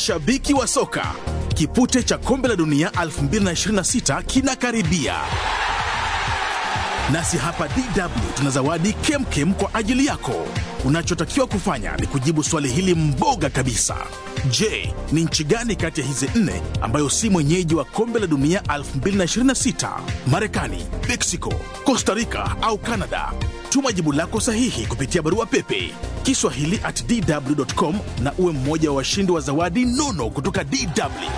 Mashabiki wa soka, kipute cha kombe la dunia 2026 kinakaribia, nasi hapa DW tuna zawadi kemkem kwa ajili yako. Unachotakiwa kufanya ni kujibu swali hili mboga kabisa. Je, ni nchi gani kati ya hizi nne ambayo si mwenyeji wa kombe la dunia 2026? Marekani, Mexico, Costa Rica au Canada? Tuma jibu lako sahihi kupitia barua pepe kiswahili at dw.com na uwe mmoja wa washindi wa zawadi nono kutoka DW.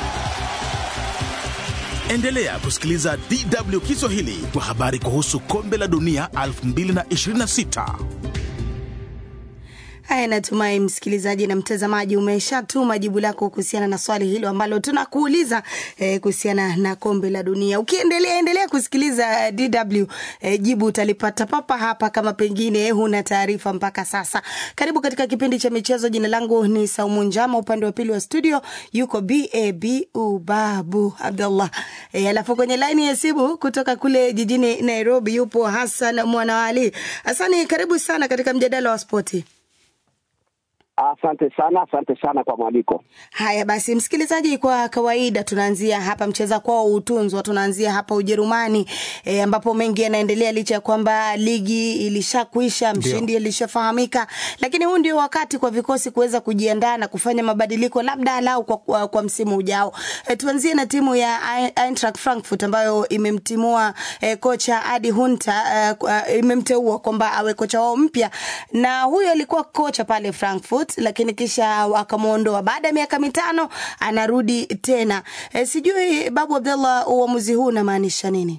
Endelea kusikiliza DW Kiswahili kwa habari kuhusu kombe la dunia 2026. Haya, natumai msikilizaji na mtazamaji umeshatuma jibu lako kuhusiana na swali hilo ambalo tunakuuliza eh, kuhusiana na kombe la dunia. Ukiendelea endelea kusikiliza DW eh, jibu utalipata papa hapa, kama pengine huna taarifa mpaka sasa. Karibu katika kipindi cha michezo. Jina langu ni Saumu Njama, upande wa pili wa studio yuko BAB Ubabu Abdullah eh, alafu kwenye laini ya simu kutoka kule jijini Nairobi yupo Hassan Mwanawali. Hasani, karibu sana katika mjadala wa spoti. Asante sana, asante sana kwa mwaliko. Haya basi, msikilizaji, kwa kawaida tunaanzia hapa mcheza kwao utunzwa, tunaanzia hapa Ujerumani e, ambapo mengi yanaendelea licha ya kwamba ligi ilishakwisha, mshindi alishafahamika, lakini huu ndio wakati kwa vikosi kuweza kujiandaa na kufanya mabadiliko labda alau kwa, kwa, kwa msimu ujao. E, tuanzie na timu ya Eintracht Frankfurt ambayo imemtimua e, kocha Adi Hunter e, imemteua kwamba awe kocha wao mpya, na huyo alikuwa kocha pale Frankfurt lakini kisha wakamwondoa baada ya miaka mitano anarudi tena. E, sijui Babu Abdallah, uamuzi huu unamaanisha nini?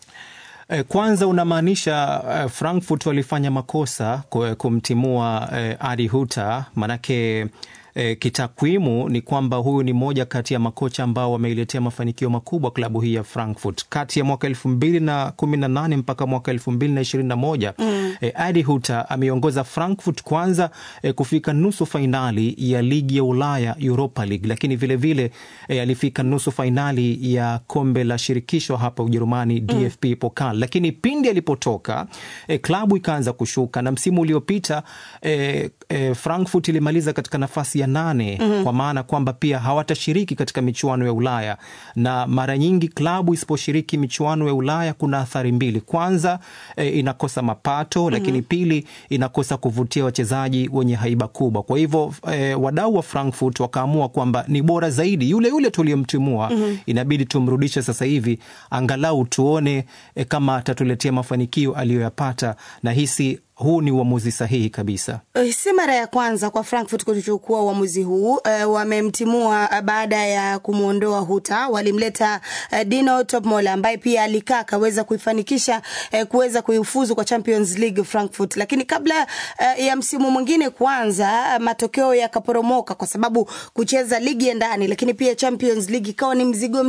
Kwanza unamaanisha uh, Frankfurt walifanya makosa kumtimua uh, Adi Huta manake E, kitakwimu ni kwamba huyu ni moja kati ya makocha ambao wameiletea mafanikio makubwa klabu hii ya Frankfurt kati ya mwaka elfu mbili na kumi na nane mpaka mwaka elfu mbili na ishirini na moja mm. E, Adi Huta ameongoza Frankfurt kwanza e, kufika nusu fainali ya ligi ya Ulaya Europa League, lakini vilevile vile, e, alifika nusu fainali ya kombe la shirikisho hapa Ujerumani DFB mm. Pokal, lakini pindi alipotoka e, klabu ikaanza kushuka na msimu uliopita e, e, Frankfurt ilimaliza katika nafasi ya nane mm -hmm. Kwa maana kwamba pia hawatashiriki katika michuano ya Ulaya, na mara nyingi klabu isiposhiriki michuano ya Ulaya kuna athari mbili. Kwanza e, inakosa mapato, lakini mm -hmm. pili inakosa kuvutia wachezaji wenye haiba kubwa. Kwa hivyo e, wadau wa Frankfurt wakaamua kwamba ni bora zaidi yule yule tuliyemtimua mm -hmm. inabidi tumrudishe sasa hivi angalau tuone e, kama atatuletea mafanikio aliyoyapata na hisi huu ni uamuzi sahihi kabisa. Si mara ya kwanza kwa Frankfurt kuchukua uamuzi huu. E, wamemtimua baada ya kumwondoa Huta, walimleta e, Dino Topmola ambaye pia alikaa akaweza kuifanikisha e, kuweza kuifuzu kwa Champions League Frankfurt, lakini kabla e, ya msimu mwingine kuanza, matokeo yakaporomoka kwa sababu kucheza ligi ya ndani, lakini pia Champions League ikawa ni mzigo